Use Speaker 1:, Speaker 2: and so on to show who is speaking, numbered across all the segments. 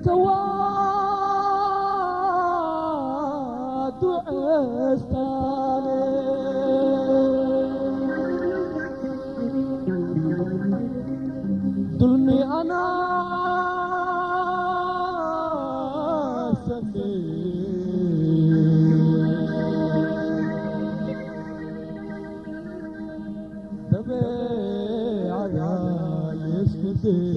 Speaker 1: darta waa duceestaane dulmi anaa sameeye dabeecada isku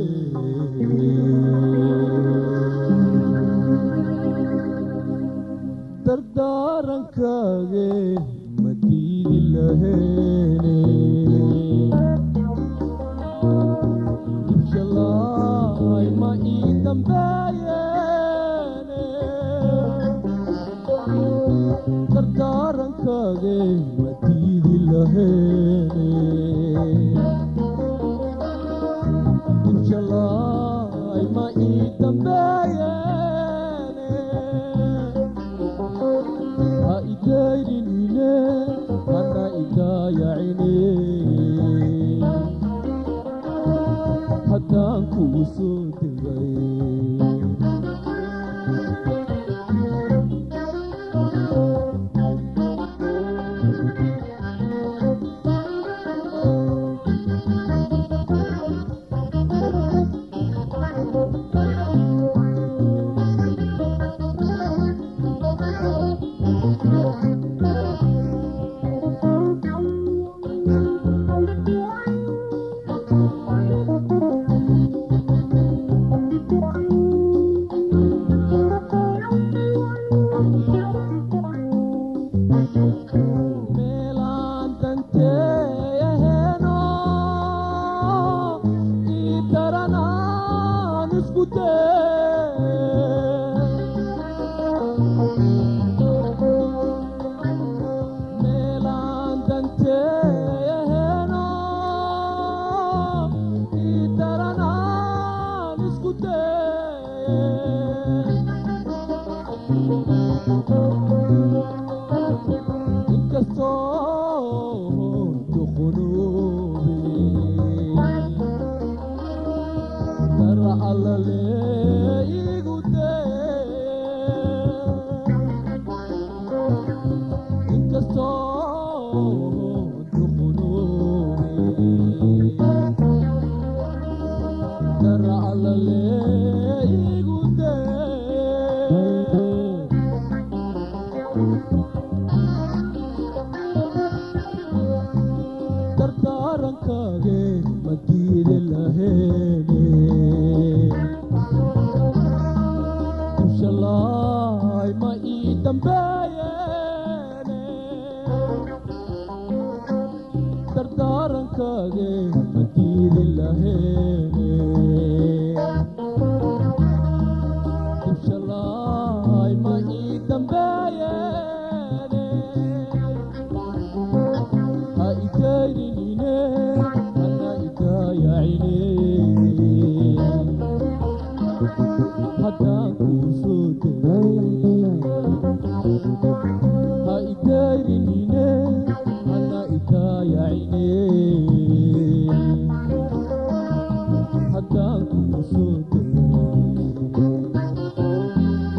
Speaker 1: dardaarankage ma diidi laheene dibshalaay ma ii dambeeyeene dardaarankage ma diidi laheene dibshalaay ma ii dambeeyeene ha idayninine hana idaayacine haddaan kuu soo degay meelaan danteeyaheeno ii daranaan isku dee meelaan danteeyaheeno ii daranaan isku dee inkastoo duqunoobe dara allale igu dee inkastoo duqunoobe dara allale igu dee dardaarankage ma diidi laheene dibshalaay ma ii dambeeyeene dardaarankage ma diidi laheene dibshalaay ma ii dambeeyeene ha idayninine hana idaayacine haddaan kuu soo degay ha idayninine hana idaayacine haddaan kuu soo degay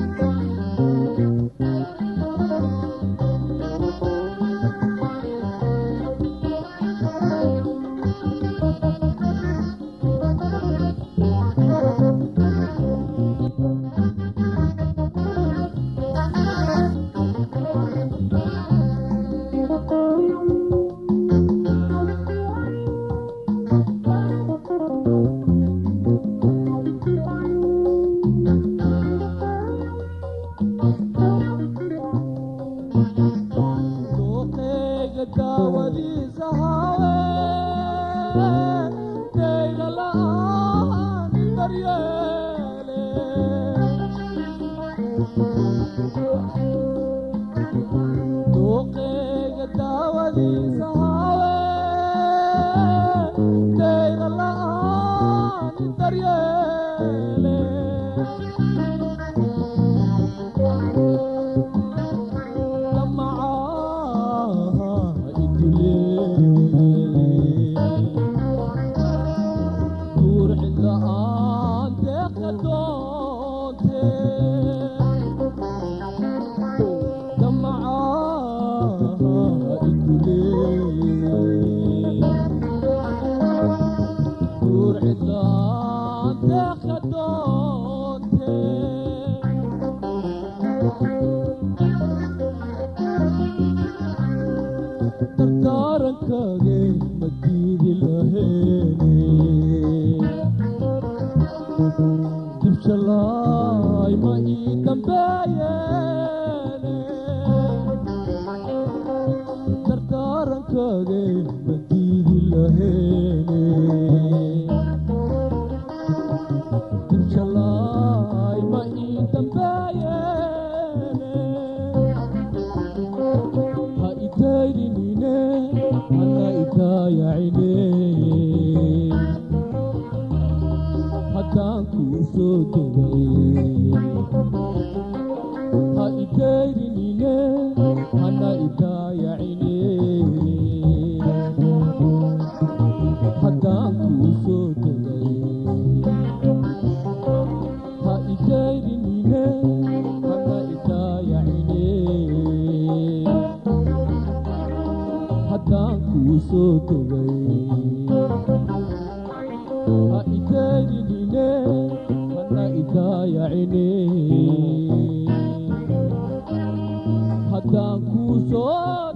Speaker 1: dooqeyga daawadiisa hawe deyga la'aan daryeele dooqeyga daawadiisa hawe deyga la'aan daryeele duur cidla aan deeqa doonta dardaarankage madiidi laheene dibshalaay ma ii dambeeyeene dardaarankage madiidi laheene dibshalaay ma ii dambeeyeene ha itaydinine hana itaayacine haddaan kuu soo degay ha itaydinine hana itaayacine haddaan kuu soo degay ha itaydinine hana itaayacine haddaan kuu soo degay ha itaydinine hana itaayacine haddaan kuu soo